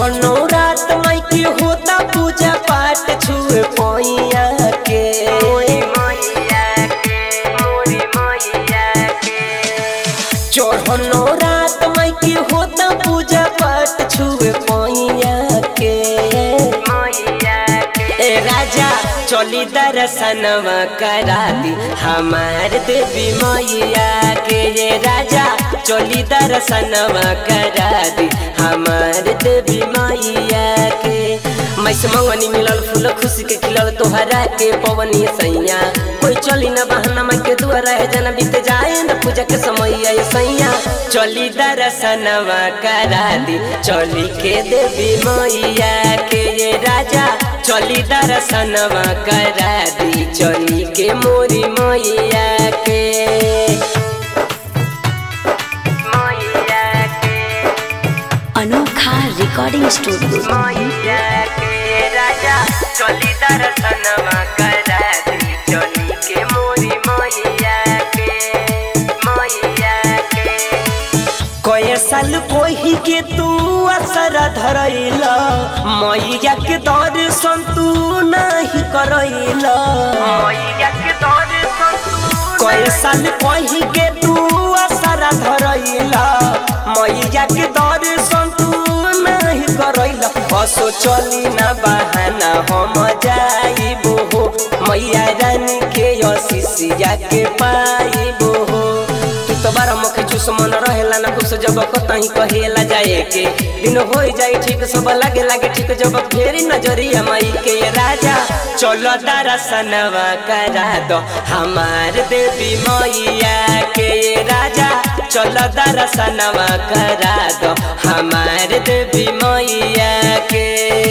चढ़नो रात माई के होता पूजा पाठ छुए पैया के चढ़नो रात माई के होता पूजा पाठ छुए पैया के ए राजा चली दर्शनवा करा दी हमार देवी मैया के ये राजा चली दर्शनवा करा दी हमार देवी मैया के मैस मंगनी मिलल फूल खुशी के खिलल तोहरा के पवनी सैया कोई चली न बहाना माई के दुआरा है जना बीत जाए न पूजा के समय ये सैया चली दर्शनवा करा दी चली के देवी मैया के ये राजा चली दर्शनवा करा दी चली के मोरी मैया के मैया के अनोखा रिकॉर्डिंग स्टूडियो मैया के राजा चली दर्शनवा करा दी चली के मोरी मैया के मैया के कए साल कोही के तू असर धरैला मैया के दर्शन तू नहीं करैला मैया के दर्शन तू कए साल कोही के तू असर धरैला मैया के दर्शन तू नहीं करैला असो चली ना बहाना हम जाइबो हो मैया रानी के अशिषिया के पाइबो हो तू तो बारह मुख चूस मन रहेला ना कुछ जब कतही कहेला जाए के दिन हो जाए ठीक सब लागे लागे ठीक जब फेरी नजरिया माई के राजा चलो दर्शनवा करा दो हमार देवी मैया के राजा चलो दर्शनवा करा दो हमार देवी मैया के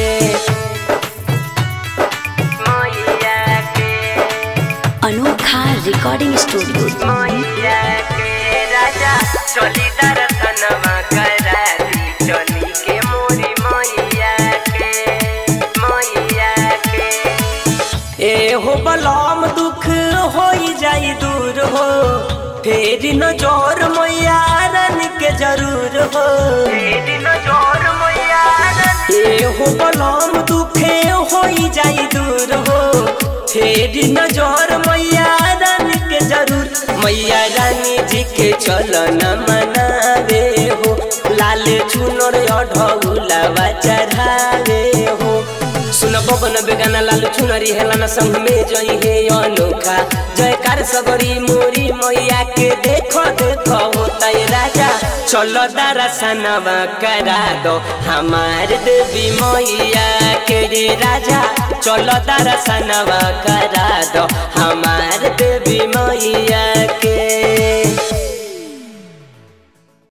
मैया के अनोखा रिकॉर्डिंग स्टूडियो मैया के राजा चली दर्शनवा करा दी चली के मोरी मैया के मैया के ए हो बलम दुख होई जाई दूर हो फेरी नजर मैया रन के जरूर हो फेरी नजर मैया ए हो बलम दुखे होई जाई दूर हो फेरी नजर मैया रानी के जरूर मैया रानी जी के चलन मनावे हो लाल चुनर अढ़ौलावा चढ़ावे हो सुन बबन बेगाना लाल चुनरी हेला न संग में जई हे अनोखा जयकार सबरी मोरी मैया के देखो देखो होता है राजा चलो दर्शनवा करा दो हमार देवी मैया के रे राजा चलो दर्शनवा करा दो हमार देवी मैया के